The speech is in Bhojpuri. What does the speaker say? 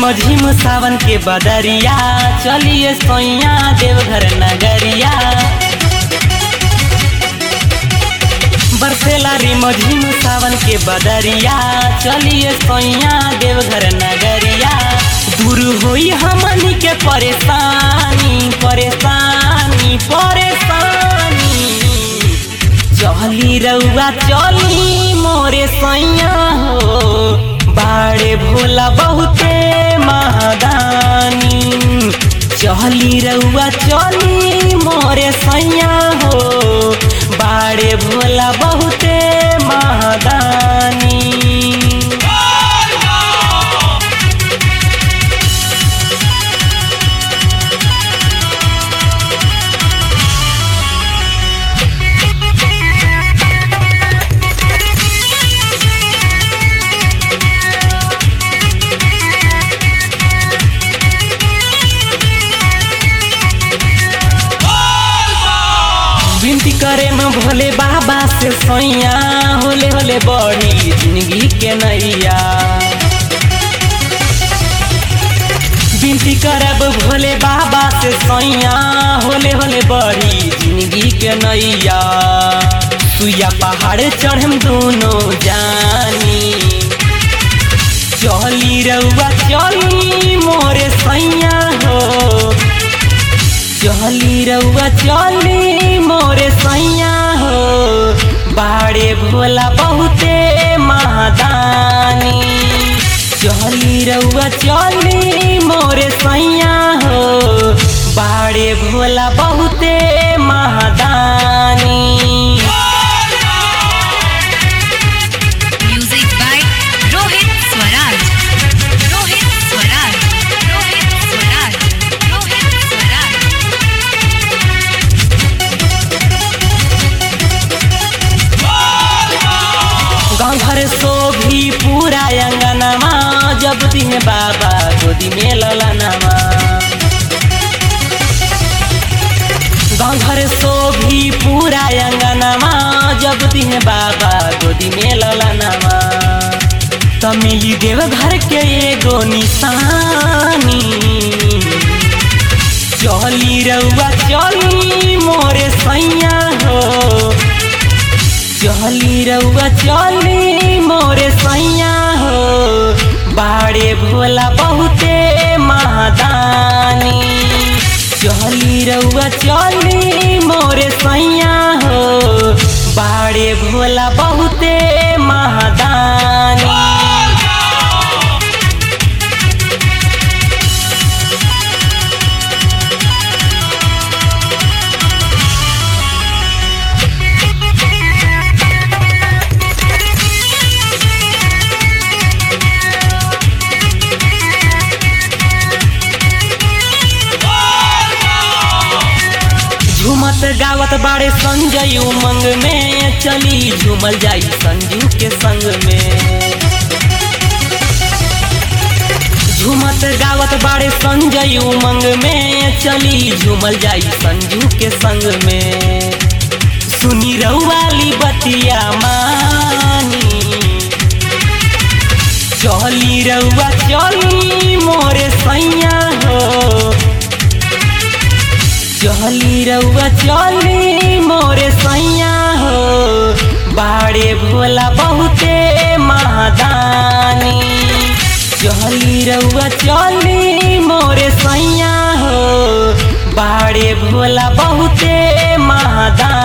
रिमझिम सावन के बदरिया चलिए सोइया देवघर नगरिया बरसेला रिमझिम सावन के बदरिया चलिए सोइया देवघर नगरिया दूर होई हमनी के परेशानी परेशानी परेशानी चली रउआ चली मोरे सैया हो बाड़े भोला बहुते महादानी चली रउआ चली मोरे सैया हो बाड़े भोला बहुते महादानी विनती करे में भोले बाबा से सैया होले होले बड़ी जिंदगी के नैया विनती करब भोले बाबा से सैया होले होले बड़ी जिंदगी के नैया सुइया पहाड़ चढ़म दोनों जानी चली रउआ चली मोरे सैया हो चली रउआ चली मोरे सैया हो बाड़े भोला बहुते महादानी चली रउआ चली मोरे सैया हो बाड़े भोला बहुते महादानी Music by Rohit Swaraj. Rohit Swaraj. Rohit Swaraj. Rohit Swaraj. गाँव घर सो भी पूरा अंगनमा जब दिन बाबा गोदी में ललनमा गाँव घर सो भी पूरा अंगनमा जब दिन बाबा गोदी में ललनमा त मिली देव घर के एगो निशानी चली रउआ चली मोरे सैया हो चली रउआ चली मोरे सैया हो बाड़े भोला बहुते महादानी चली रउआ चली मोरे सैया हो बाड़े भोला बहुते महादानी झूमत गावत बाड़े संजय उमंग में चली झूमल जाई संजू के संग में झूमत गावत बाड़े संजय उमंग में चली झूमल जाई संजू के संग में सुनी रउवाली बतिया मानी चली रउआ चली मोरे सैया हो चली रउआ चली मोरे सैया हो बाड़े भोला बहुते महादानी चली रउआ चली मोरे सैया हो बाड़े भोला बहुते महादानी